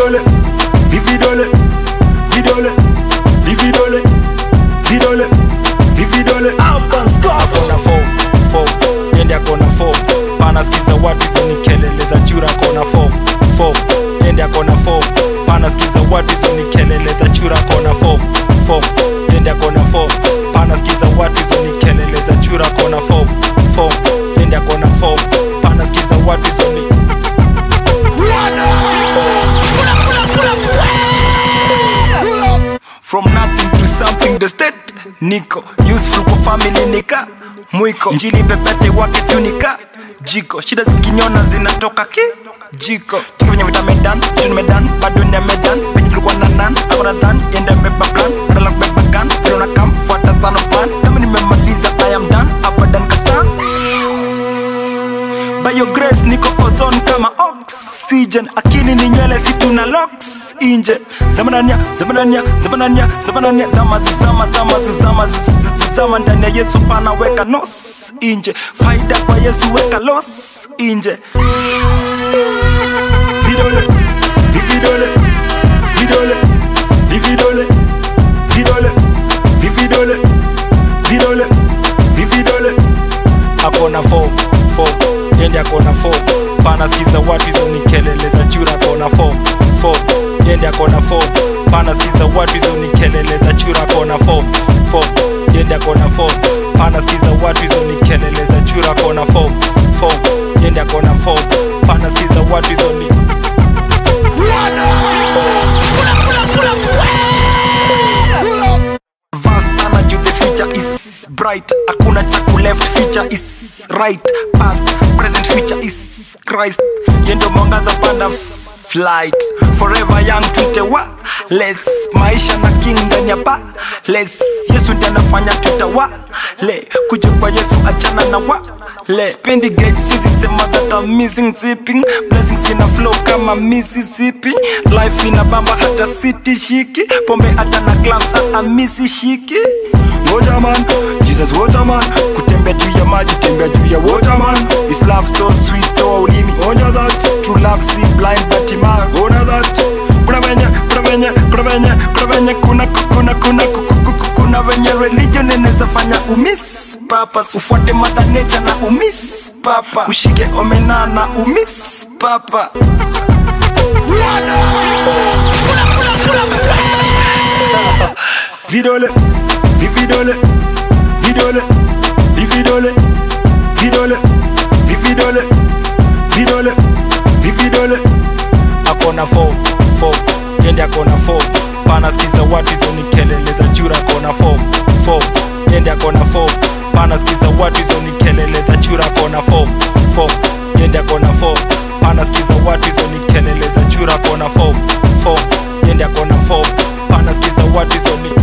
vividole vividole vidole vividole vidole vividole akona form form yende akona form pana skiza watu hizo ni kelele za chura akona form form yende akona form pana skiza watu hizo ni kelele za chura akona form form yende akona form pana skiza watu hizo ni kelele za chura akona form form yende akona form pana skiza watu hizo ni from nothing to something the state niko useful kwa family nika mwiko njili pepete wake tunika jiko shida zikinyona zinatoka ki jiko chiki venye vita medan vitu nimedan bado ni medan penye tulikuwa na nan akona dan yende mbeba plan badala kubeba gun vile unakam fuata son of man kama nimemaliza i am done abadan katan by your grace niko ozone kama oxygen akili ni nywele si tuna locks inje zamanania zamanania zamanania zamanania zama zama zama zama zama ndani ya yesu pana weka nos inje faida kwa yesu weka los inje vidole vividole vidole vividole vidole vividole vidole vividole akona form form yende akona form pana skiza watu hizo ni kelele za chura akona form form yende akona form pana skiza watu hizo ni kelele za chura akona form form yende akona form pana skiza watu hizo ni kelele za chura akona form form yende akona form pana skiza watu hizo ni Advanced energy, the future is bright. Hakuna chaku left, future is right. Past, present, future is Christ. Yendo mwangaza panda flight. Forever young, tute wa less. Maisha na king ndani ya pa less. Yesu ndiye anafanya tutawa le. Kuja kwa Yesu achana na wa le. Spendi gauge, sisi sema that I'm missing zipping. Blessings ina flow kama Mississippi. Life ina bamba hata city shiki. Pombe hata na clubs hata misi shiki. ngoja man jesus waterman kutembea juu ya maji tembea juu ya waterman His love so sweet, toa ulimi onja that True love see blind but ima ona that kuna venye kuna venye kuna venye kuna venye kuna kuna kuna kuna kuna venye religion inaweza fanya umiss papa ufuate mother nature na umiss papa ushike omena na umiss papa vidole vividole vidole vividole vidole vividole vidole vividole akona form form yende akona form pana skiza watu hizo ni kelele za chura akona form form yende akona form pana skiza watu hizo ni kelele za chura akona form form yende akona form pana skiza watu hizo ni kelele za chura akona form form yende akona form pana skiza watu hizo ni